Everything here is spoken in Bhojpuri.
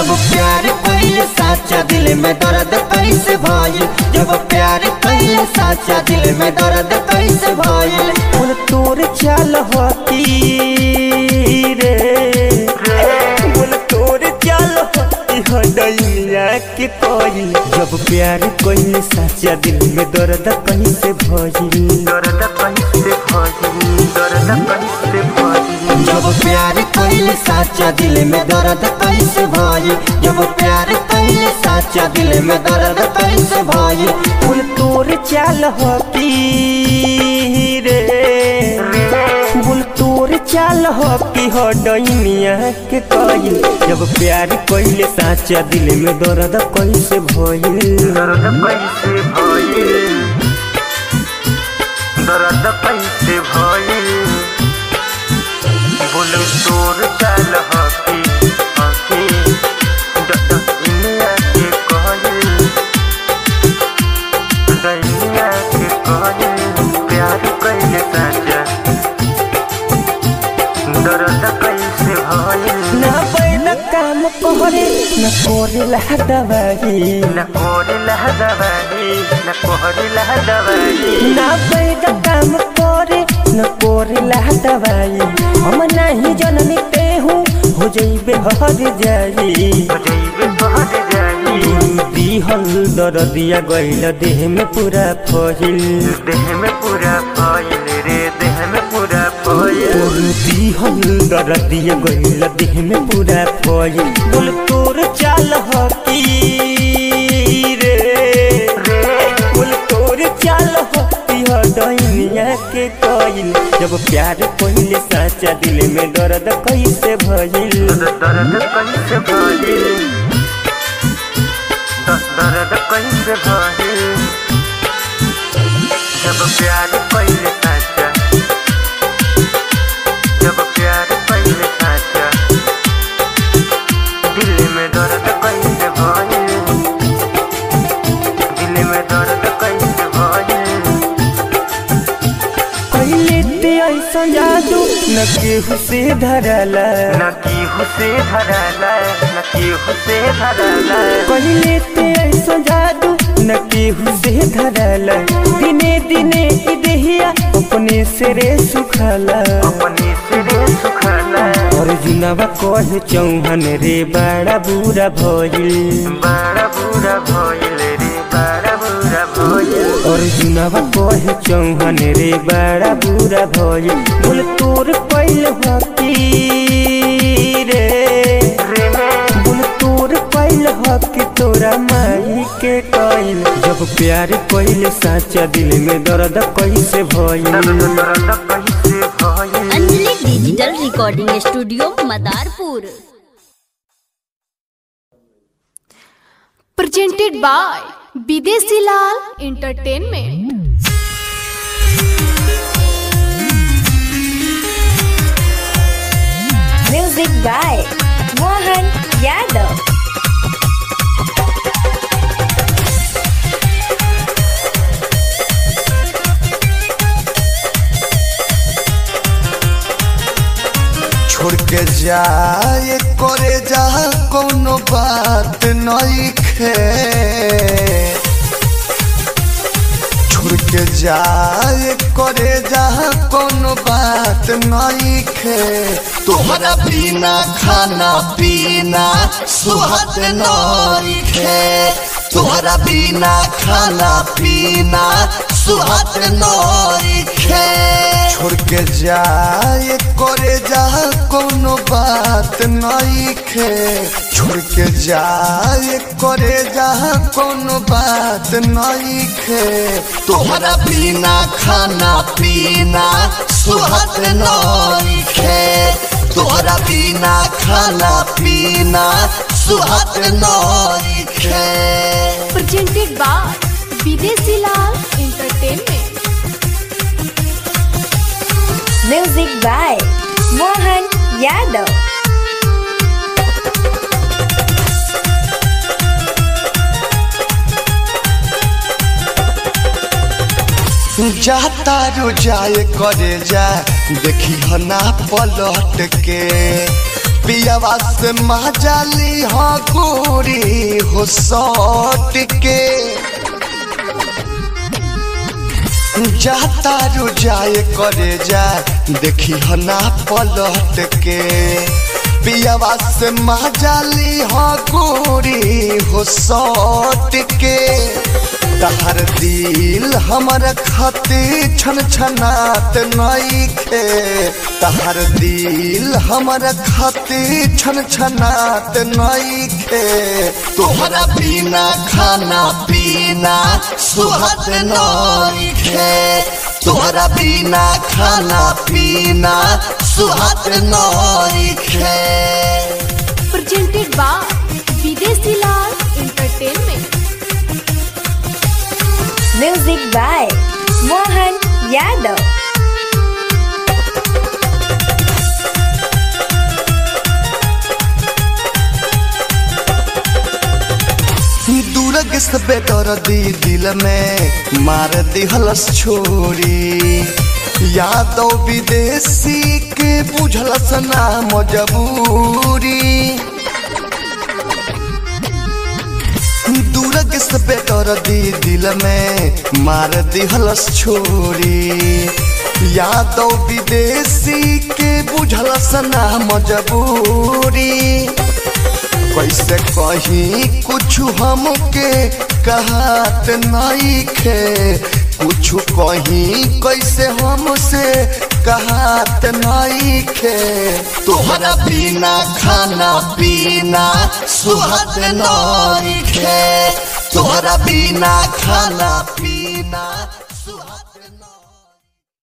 जब प्यार कइले साचा दिल में दर्द कैसे भइल जब प्यार कइले साचा दिल में दर्द कैसे भइल फूल तोर चाल होती रे फूल तोर चाल होती हडैया के कोई जब प्यार कइले साचा दिल में दर्द कैसे भइल दर्द कैसे भइल दर्द कैसे भइल जब प्यार कइले साचा दिल में दर्द कैसे भइल जब प्यार कइले साचा दिल में दर्द कैसे भइल फूल तोर चाल होती रे फूल तोर चाल होती हो डैनिया के कइल जब प्यार कइले साचा दिल में दर्द कैसे भइल दर्द कैसे भइल दर्द कैसे भइल बोल तोर चाल हकी हकी दुनिया के कहल दुनिया के कहल प्यार कैसे साजा दर्द कैसे भइल ना बैल काम करे न कोरेला दवाई न कोरिला दवाई न कोरिला दवाई ना बैद काम करे न कोरेला दवाई हम नहीं जननी ते हूँ हो जइबे हर जाई जइबे बहर जाई दिहल दरदिया गइल देह में पूरा फहिल देह में पूरा फैल रे देह में पूरा फैल दिहल दरदिया गइल देह में पूरा फहिल बोल तोर चाल हकी रे बोल तोर चाल हकी ह डैनिया के कइल जब प्यार पहिले साचा दिल में दर्द कैसे भइल दर्द कैसे भइल दर्द कैसे भइल जब प्यार पहले साचा जब प्यार पहले साचा दिल में दर्द कैसे भइल दिल में दर्द कैसे भइल पहिले ते ऐसा जादू न केहू से धरला न केहू से धरला न केहू से धरला पहिले ते ऐसा जादू न केहू से धरला दिने दिने ई देहिया अपने से रे सुखला अपने सिरे सुखला और जुनवा कहे चौहन रे बड़ा बुरा भइल बड़ा बुरा भइल रे बड़ा बुरा भइल और जुनवा कहे चौहन रे बड़ा बुरा भइल बोल तोर पहले हकी रे रे बोल तोर पहले हक तोरा माई के कइल जब प्यार कइले साचा दिल में दर्द कैसे भइल दर्द कैसे भइल Anjali digital recording studio Madarpur presented by Bidesi Lal Entertainment. Music by Mohan Yadav. छोड़ के जाए करे जा कोनो बात नहीं खे छोड़ के जाए करे जा कोनो बात नहीं खे तोहरा बिना खाना पीना सुहत नहीं खे तोहरा बिना खाना पीना सुहत नहीं खे छोड़ के जाए करे जा कोनो बात नहीं खे छोड़ के जाए करे जा कोनो बात नहीं खे तोहरा बिना खाना पीना सुहत नहीं खे तोहरा बिना खाना पीना सुहत नहीं खे Presented by Bidesi Lal Entertainment. Music by Mohan Yadav. जाता रो जाए करे जा देखी हना पलट के पियावा से मजाली हो गोरी हो सौट के जाता रुजाए करे जा देखी हो ना पलट के पियावा से मजाली हो गोरी हो सौट के तहर दिल हमर खातिर छन छनात नईखे तहर दिल हमर खातिर छन छनात नईखे तोहरा बिना खाना पीना सुहत नईखे तोहरा बिना खाना पीना सुहत नईखे presented by Videsi Lal Entertainment. Music by Mohan Yadav. दूरग से बेदर दी दिल में मार दिहलस छोरी यादव विदेशी के बुझलस ना मजबूरी दूरग से बेदर दी दिल में मार दिहलस छोरी यादव विदेशी के बुझलस ना मजबूरी कैसे कहीं कुछ हमके कहत नहीं खे कुछ कहीं कैसे हमसे कहत नहीं खे तोहरा बिना खाना पीना सुहत नहीं खे तोहरा बिना खाना पीना